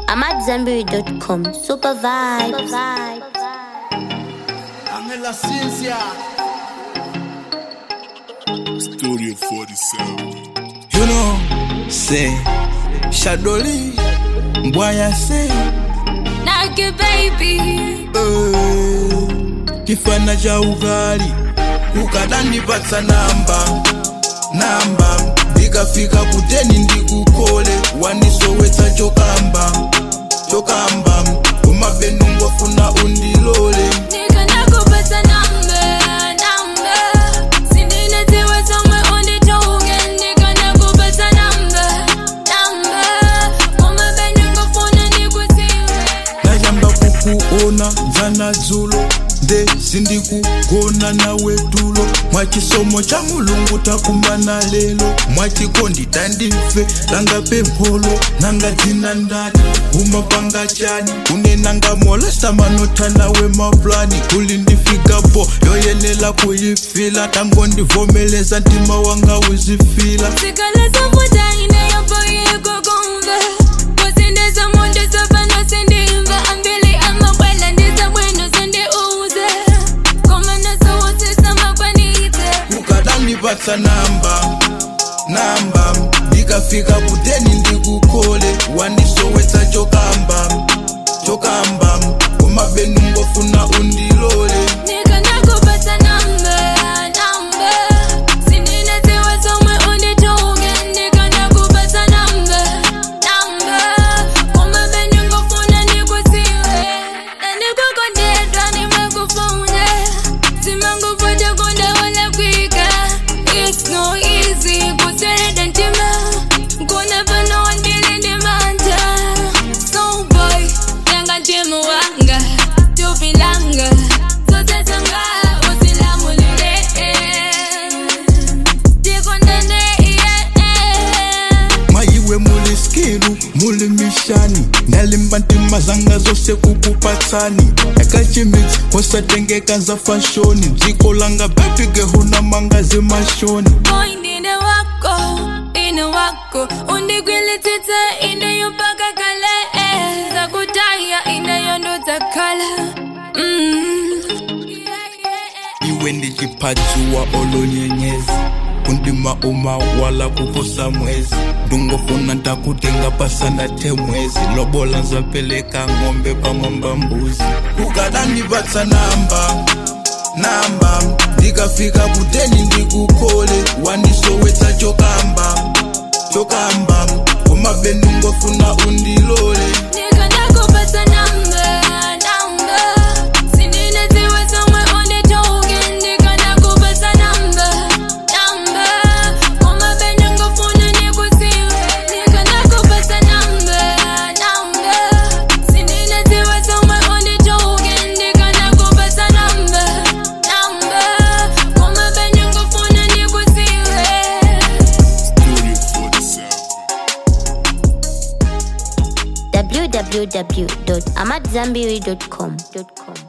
I'm at Zenberry.com. Super vibes. Angela Ciencia. Studio 47. You know, say, Shadoli, Mbwaya say, Nugget baby. eh, kifana cha ugali ukadandipatsa namba namba ndikafika kuteni ndikukole wandisowetsa chokamba chokamba umabenu ngofuna undilole Nigga nakupata number, number. Sindine ziwe somwe unditoke. Nigga nakupata number, number. Umabene ngofuna nikusiwe. nayamba kukuona dzana dzulo nde sindikugona nawe tulo mwachisomo cha mulungu takumbana lelo mwachikondi tandife langa pempholo nanga dzina ndani umapanga chani unenanga molesta manota nawe maplani kuli ndifikapo yoyenela kuyifila tangondivomeleza ntima wanga uzifila Sikaleza futa inayopo yekukumva. Kusindeza muntu sopano sindimva. Ambili amakwela ndiza bwino sindiuze. Koma nasowotisa makwanite. ukadandipatsa namba namba ndikafika kuteni ndikukole wandisowetsa chokamba chokamba umabenu ngofuna undilole Nigga nakupata number, number. Sindine ziwe somwe unditoke. Nigga nakupata number, number. Umabene ngofuna nikusiwe. Na nikukondedwa nimekufuna. Simanguvuta kundawola kwika. It's no easy kusereda ntima. Kuna pano wandili ndimanja. So boy, yanga ntimu wanga. Tupilanga. Zote sanga usilamulile. Tikondane, yeah, yeah. mwayiwe muli skilu muli mishani ndalimba ntima zanga zose kukupatsani akachimits kwasatengeka za fashoni dziko langa bepige huna mangazi mashoni Boy, ndine wako, ine wako undigwilitsitsa ineyopaka kale eh. zakutaya ineyondodza kala mm. iwe ndichiphadziwa olonyenyezi kundima uma wala kuposa mwezi ndungofuna ntakutenga pasana te mwezi lobola nzapeleka ng'ombe pamwamba mbuzi ukadandipatsa namba namba ndikafika kuteni ndikukole wandisowetsa chokamba chokamba umabenu ngofuna undilole Nigga nakupata number, number. Sindine ziwe somwe unditoke. Nigga nakupata number, number. Umabene ngofuna nikusiwe. Nigga nakupata number, number. Sindine ziwe somwe unditoke. Nigga nakupata number, number. Umabene ngofuna nikusiwe. Studio 47. www.amatzambiri.com.